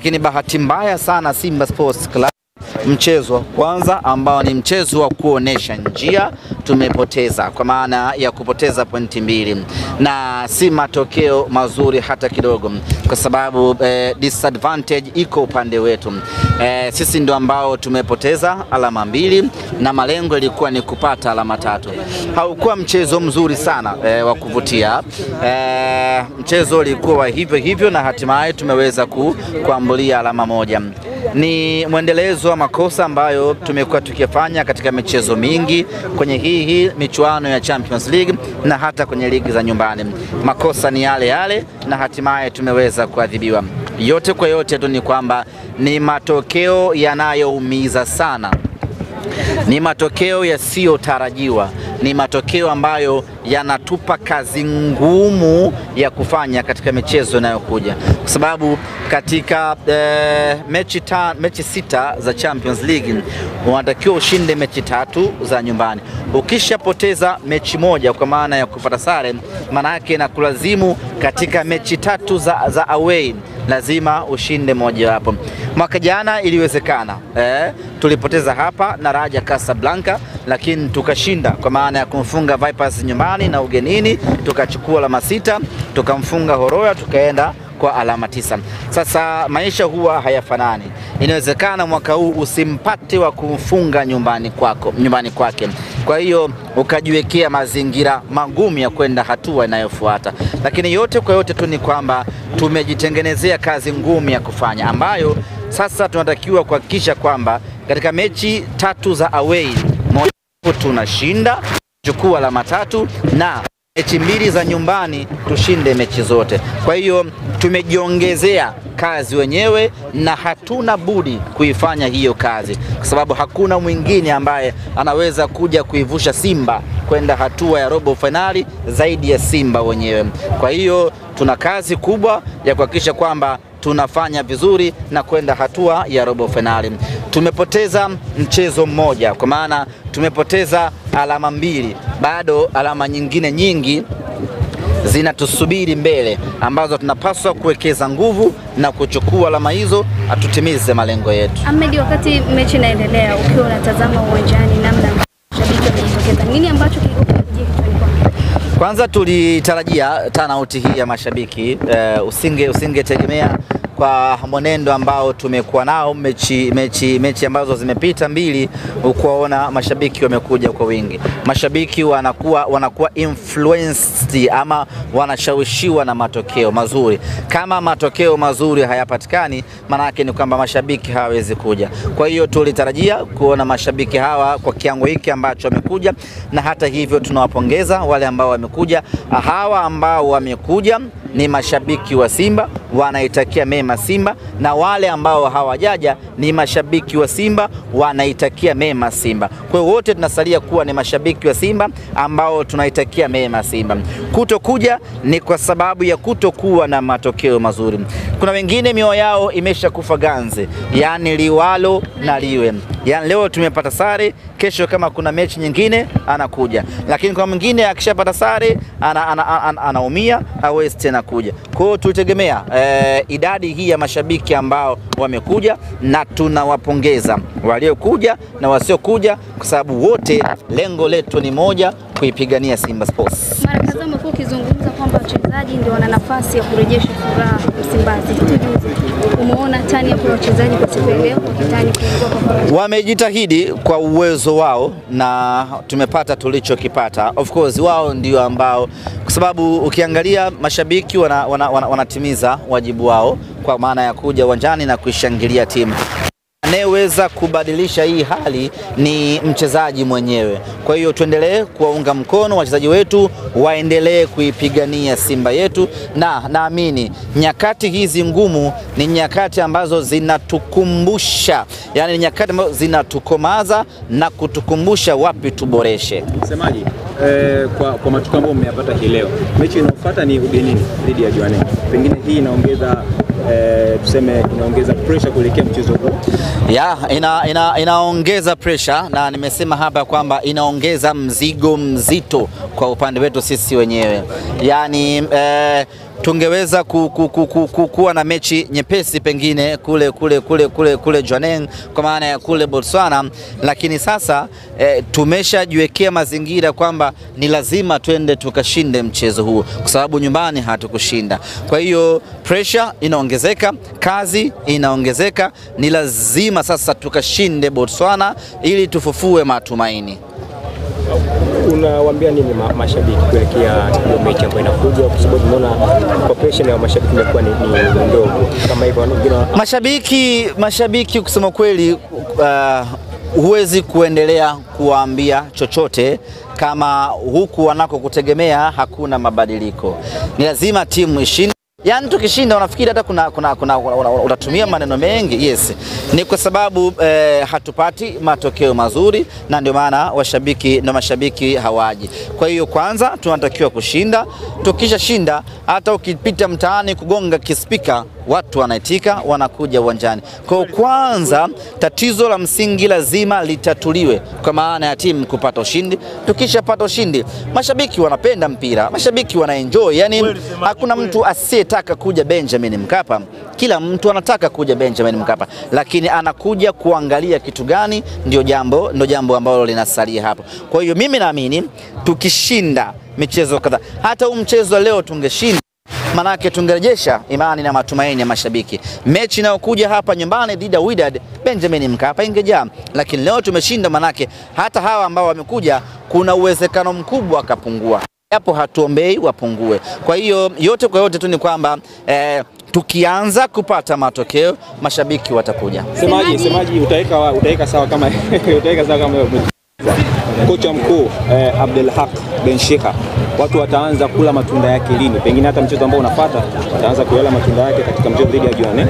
lakini bahati mbaya sana Simba Sports Club mchezo wa kwanza ambao ni mchezo wa kuonesha njia tumepoteza, kwa maana ya kupoteza pointi mbili, na si matokeo mazuri hata kidogo, kwa sababu eh, disadvantage iko upande wetu. Eh, sisi ndio ambao tumepoteza alama mbili na malengo yalikuwa ni kupata alama tatu. Haukuwa mchezo mzuri sana eh, wa kuvutia eh, mchezo ulikuwa wa hivyo hivyo, na hatimaye tumeweza ku, kuambulia alama moja ni mwendelezo wa makosa ambayo tumekuwa tukifanya katika michezo mingi kwenye hii hii michuano ya Champions League na hata kwenye ligi za nyumbani. Makosa ni yale yale na hatimaye tumeweza kuadhibiwa. Yote kwa yote tu ni kwamba ni matokeo yanayoumiza sana ni matokeo yasiyotarajiwa, ni matokeo ambayo yanatupa kazi ngumu ya kufanya katika michezo inayokuja, kwa sababu katika eh, mechi, ta, mechi sita za Champions League unatakiwa ushinde mechi tatu za nyumbani. Ukishapoteza mechi moja kwa maana ya kupata sare, maana yake inakulazimu katika mechi tatu za, za away lazima ushinde mojawapo. Mwaka jana iliwezekana eh, tulipoteza hapa na Raja Casablanca, lakini tukashinda kwa maana ya kumfunga Vipers nyumbani na ugenini, tukachukua alama sita, tukamfunga Horoya, tukaenda kwa alama tisa. Sasa maisha huwa hayafanani. Inawezekana mwaka huu usimpate wa kumfunga nyumbani kwako, nyumbani kwake, kwa hiyo ukajiwekea mazingira magumu ya kwenda hatua inayofuata, lakini yote kwa yote tu ni kwamba tumejitengenezea kazi ngumu ya kufanya ambayo sasa tunatakiwa kuhakikisha kwamba katika mechi tatu za away moja tunashinda chukua alama tatu na mechi mbili za nyumbani tushinde mechi zote. Kwa hiyo tumejiongezea kazi wenyewe na hatuna budi kuifanya hiyo kazi, kwa sababu hakuna mwingine ambaye anaweza kuja kuivusha Simba kwenda hatua ya robo fainali zaidi ya Simba wenyewe. Kwa hiyo tuna kazi kubwa ya kuhakikisha kwamba tunafanya vizuri na kwenda hatua ya robo fainali. Tumepoteza mchezo mmoja, kwa maana tumepoteza alama mbili, bado alama nyingine nyingi zinatusubiri mbele ambazo tunapaswa kuwekeza nguvu na kuchukua alama hizo atutimize malengo yetu. Ahmed, wakati mechi inaendelea, ukiwa unatazama uwanjani namna mashabiki wamejitokeza, nini ambacho kilikuwa kinakujia kichwani kwako? Kwanza tulitarajia turnout hii ya mashabiki uh, usinge usingetegemea kwa mwenendo ambao tumekuwa nao mechi, mechi, mechi ambazo zimepita mbili, ukuwaona mashabiki wamekuja kwa wingi. Mashabiki wanakuwa, wanakuwa influenced ama wanashawishiwa na matokeo mazuri. Kama matokeo mazuri hayapatikani, maana yake ni kwamba mashabiki hawawezi kuja. Kwa hiyo tulitarajia kuona mashabiki hawa kwa kiwango hiki ambacho wamekuja, na hata hivyo tunawapongeza wale ambao wamekuja. Hawa ambao wamekuja ni mashabiki wa Simba wanaitakia mema Simba, na wale ambao hawajaja ni mashabiki wa Simba wanaitakia mema Simba. Kwa hiyo wote tunasalia kuwa ni mashabiki wa Simba ambao tunaitakia mema Simba. Kutokuja ni kwa sababu ya kutokuwa na matokeo mazuri. Kuna wengine mioyo yao imesha kufa ganzi, yaani liwalo na liwe, yaani leo tumepata sare, kesho kama kuna mechi nyingine anakuja, lakini kwa mwingine akishapata sare anaumia ana, ana, ana, anaumia hawezi tena kuja. Kwa hiyo tulitegemea eh, idadi hii ya mashabiki ambao wamekuja, na tunawapongeza waliokuja na wasiokuja, kwa sababu wote lengo letu ni moja, kuipigania Simba Sports. Mara kadhaa umekuwa ukizungumza kwamba wachezaji ndio wana nafasi ya kurejesha furaha Msimbazi. Hivi juzi umeona tani ya kwa wachezaji kwa siku ya leo wakitani kuingia kwa pamoja. Wamejitahidi kwa uwezo wao na tumepata tulichokipata. Of course wao ndio ambao, kwa sababu ukiangalia mashabiki wanatimiza wana, wana, wanatimiza wajibu wao kwa maana ya kuja uwanjani na kuishangilia timu. Anayeweza kubadilisha hii hali ni mchezaji mwenyewe. Kwa hiyo tuendelee kuwaunga mkono wachezaji wetu, waendelee kuipigania Simba yetu, na naamini nyakati hizi ngumu ni nyakati ambazo zinatukumbusha, yani ni nyakati ambazo zinatukomaza na kutukumbusha wapi tuboreshe. Msemaji, eh, kwa, kwa matukio ambayo mmeyapata hii leo, mechi inayofuata ni ugenini dhidi ya Jwaneng, pengine hii inaongeza eh, tuseme inaongeza pressure kuelekea mchezo huu. Ya, ina, ina, inaongeza pressure na nimesema hapa kwamba inaongeza mzigo mzito kwa upande wetu sisi wenyewe, yaani eh, tungeweza ku, ku, ku, ku, ku, kuwa na mechi nyepesi pengine kule kule kule kule kule Jwaneng kwa maana ya kule Botswana, lakini sasa eh, tumeshajiwekea mazingira kwamba ni lazima twende tukashinde mchezo huu kwa sababu nyumbani hatukushinda. Kwa hiyo pressure inaongezeka, kazi inaongezeka, ni lazima sasa tukashinde Botswana ili tufufue matumaini. Unawaambia nini ma mashabiki kuelekea hiyo mechi ambayo inakuja, kwa sababu tumeona population ya mashabiki imekuwa ni, ni ndogo kama hivyo, wengine wa- Mashabiki, mashabiki kusema kweli, uh, huwezi kuendelea kuwaambia chochote kama huku wanakokutegemea hakuna mabadiliko. Ni lazima timu ishinde. Yaani tukishinda unafikiri hata kuna, kuna, kuna, una- una- utatumia maneno mengi. Yes, ni kwa sababu eh, hatupati matokeo mazuri, na ndio maana washabiki na mashabiki hawaji. Kwa hiyo kwanza tunatakiwa kushinda. Tukisha shinda, hata ukipita mtaani kugonga kispika watu wanaitika, wanakuja uwanjani. Kwa hiyo kwanza, tatizo la msingi lazima litatuliwe, kwa maana ya timu kupata ushindi. Tukishapata ushindi, mashabiki wanapenda mpira, mashabiki wanaenjoy. Yani hakuna mtu asiyetaka kuja Benjamin Mkapa, kila mtu anataka kuja Benjamin Mkapa, lakini anakuja kuangalia kitu gani, ndio jambo, ndio jambo ambalo linasalia hapo. Kwa hiyo mimi naamini tukishinda michezo kadhaa, hata huu mchezo wa leo tungeshinda manake tungerejesha imani na matumaini ya mashabiki. Mechi inayokuja hapa nyumbani dhidi ya Wydad Benjamin Mkapa ingejaa, lakini leo tumeshinda, manake hata hawa ambao wamekuja kuna uwezekano mkubwa akapungua, japo hatuombei wapungue. Kwa hiyo yote kwa yote tu ni kwamba eh, tukianza kupata matokeo mashabiki watakuja. Semaji, semaji utaweka wa- utaweka sawa kama utaweka sawa kama kocha mkuu eh, Abdelhak Ben Shika, watu wataanza kula matunda yake lini? Pengine hata mchezo ambao unafuata wataanza kuyala matunda yake katika mchezo dhidi ya Jwaneng.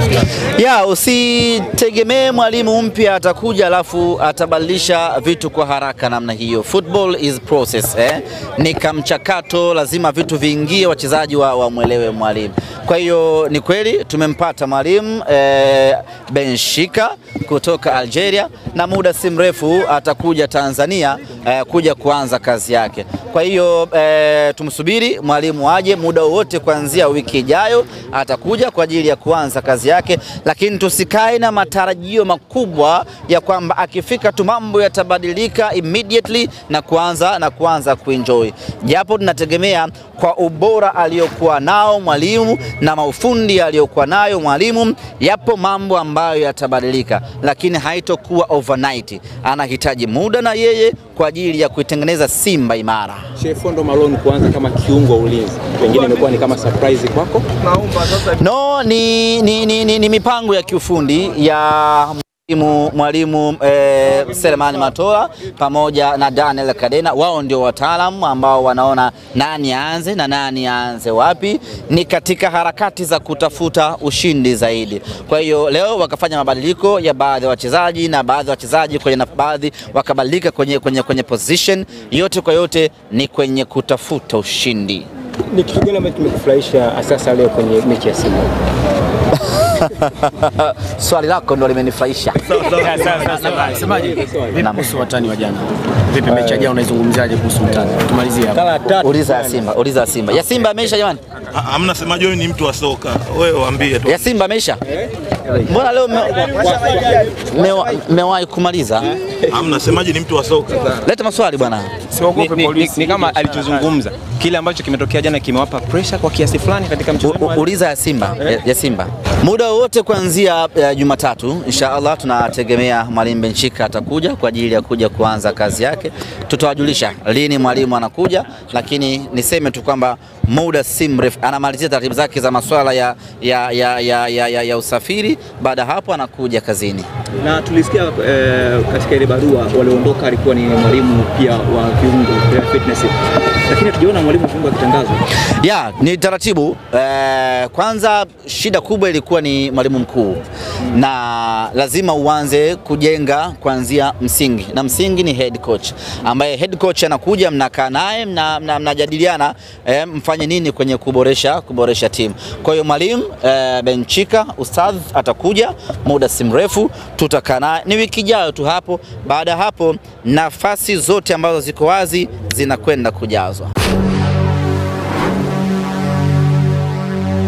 Ya, usitegemee mwalimu mpya atakuja alafu atabadilisha vitu kwa haraka namna hiyo. Football is process eh? Ni kamchakato, lazima vitu viingie, wachezaji wa wamwelewe mwalimu. Kwa hiyo ni kweli tumempata mwalimu eh, Benshika kutoka Algeria na muda si mrefu atakuja Tanzania eh, kuja kuanza kazi yake. Kwa hiyo eh, tumsubiri mwalimu aje muda wowote kuanzia wiki ijayo atakuja kwa ajili ya kuanza kazi yake, lakini tusikae na matarajio makubwa ya kwamba akifika tu mambo yatabadilika immediately na kuanza na kuanza kuenjoy, japo tunategemea kwa ubora aliyokuwa nao mwalimu na maufundi aliyokuwa nayo mwalimu, yapo mambo ambayo yatabadilika, lakini haitokuwa overnight. Anahitaji muda na yeye kwa ajili ya kuitengeneza Simba imara. Shefondo Malone kuanza kama kiungo wa ulinzi, pengine imekuwa ni kama surprise kwako. No, ni, ni, ni, ni, ni mipango ya kiufundi ya mwalimu mwalimu eh, Selemani Matola pamoja na Daniel Kadena. Wao ndio wataalamu ambao wanaona nani aanze na nani aanze wapi, ni katika harakati za kutafuta ushindi zaidi. Kwa hiyo leo wakafanya mabadiliko ya baadhi ya wachezaji na baadhi ya wachezaji kwenye na baadhi wakabadilika kwenye, kwenye, kwenye position. Yote kwa yote ni kwenye kutafuta ushindi. ni kitu gani ambacho kimekufurahisha sasa leo kwenye mechi ya Simba? Swali lako ndo limenifurahisha. Semaje? Vipi Naam. kuhusu watani wa jana? Vipi mechi ya jana unaizungumziaje kuhusu utani? Tumalizie hapa. Kala tatu. Uliza ya Simba, uliza ya Simba. Ya Simba ameisha jamani? Ha- Hamna semaji, wewe ni mtu wa soka, wewe waambie tu. Ya Simba ameisha? Mbona leo me- mewa- mewahi kumaliza? Hamna semaji, ni mtu wa soka. Leta maswali bwana. Ni, ni, ni, ni kama alichozungumza kile ambacho kimetokea jana kimewapa pressure kwa kiasi fulani katika U- mchezo u- wenu. Uliza ya Simba, ya, ya Simba. Muda wowote kuanzia eh, Jumatatu insha Allah tunategemea mwalimu Benchika atakuja kwa ajili ya kuja kuanza kazi yake. Tutawajulisha lini mwalimu anakuja, lakini niseme tu kwamba muda si mrefu anamalizia taratibu zake za masuala ya, ya, ya, ya, ya, ya, ya usafiri. Baada ya hapo anakuja kazini. na tulisikia eh, katika ile barua walioondoka alikuwa ni mwalimu pia wa viungo vya fitness, lakini hatujaona mwalimu wa viungo akitangazwa. Ya, ni taratibu eh, kwanza shida kubwa ilikuwa ni mwalimu mkuu na lazima uanze kujenga kuanzia msingi, na msingi ni head coach, ambaye head coach anakuja, mnakaa naye mna- mna- mnajadiliana eh, mfanye nini kwenye kuboresha kuboresha timu. Kwa hiyo mwalimu eh, Benchika ustadh atakuja muda si mrefu, tutakaa naye, ni wiki ijayo tu hapo. Baada ya hapo nafasi zote ambazo ziko wazi zinakwenda kujazwa.